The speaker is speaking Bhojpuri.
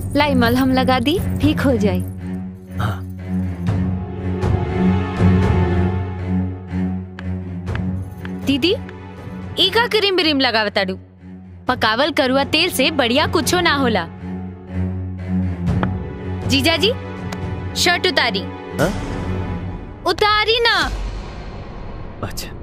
लाई मलहम लगा दी ठीक हो जाए हाँ दीदी ई का क्रीम ब्रीम लगावताड़ू पकावल करुआ तेल से बढ़िया कुछो ना होला जीजा जी शर्ट उतारी हाँ? उतारी ना अच्छा